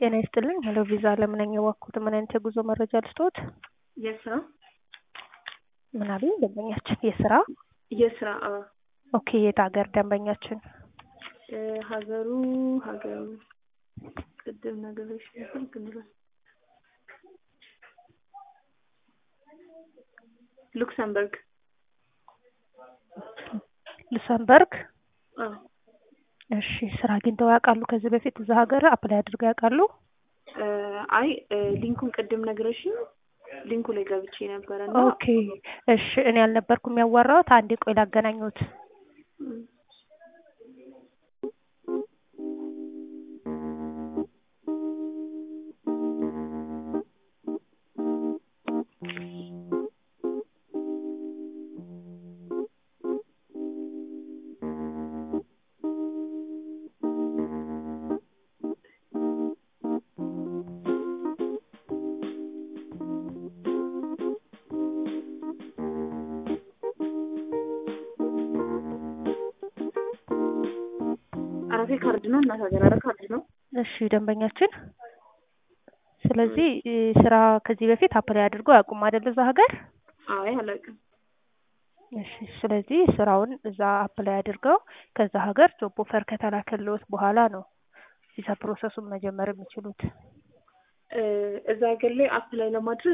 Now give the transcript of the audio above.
ጤና ይስጥልኝ ሄሎ ቪዛ ለምን ነኝ የዋኩት ምን አይነት የጉዞ መረጃ ልስጥዎት? የስራ ምን አሉኝ ደንበኛችን የስራ የስራ አዎ ኦኬ የት ሀገር ደንበኛችን እ ሀገሩ ሀገሩ ቅድም ነገሮች ነበር ግን ራ- ሉክሰምበርግ ሉሰምበርግ አዎ እሺ ስራ አግኝተው ያውቃሉ ከዚህ በፊት እዛ ሀገር አፕላይ አድርገው ያውቃሉ እ አይ እ ሊንኩን ቅድም ነግረሽኝ ሊንኩ ላይ ገብቼ ነበረ እና ኦኬ እሺ እኔ አልነበርኩም ያዋራሁት አንዴ ቆይ ላገናኙት እም፣ አረፌ ካርድ ነው እናት ሀገር አረ ካርድ ነው እሺ ደንበኛችን ስለዚህ እ ስራ ከዚህ በፊት አፕላይ አድርገው አያውቁም አይደል እዛ ሀገር አይ አላውቅም እሺ ስለዚህ ስራውን እዛ አፕላይ አድርገው ከዛ ሀገር ጆብ ኦፈር ከተላከልዎት በኋላ ነው ቪዛ ፕሮሰሱን መጀመር የሚችሉት እ እዛ ሀገር ላይ አፕላይ ለማድረግ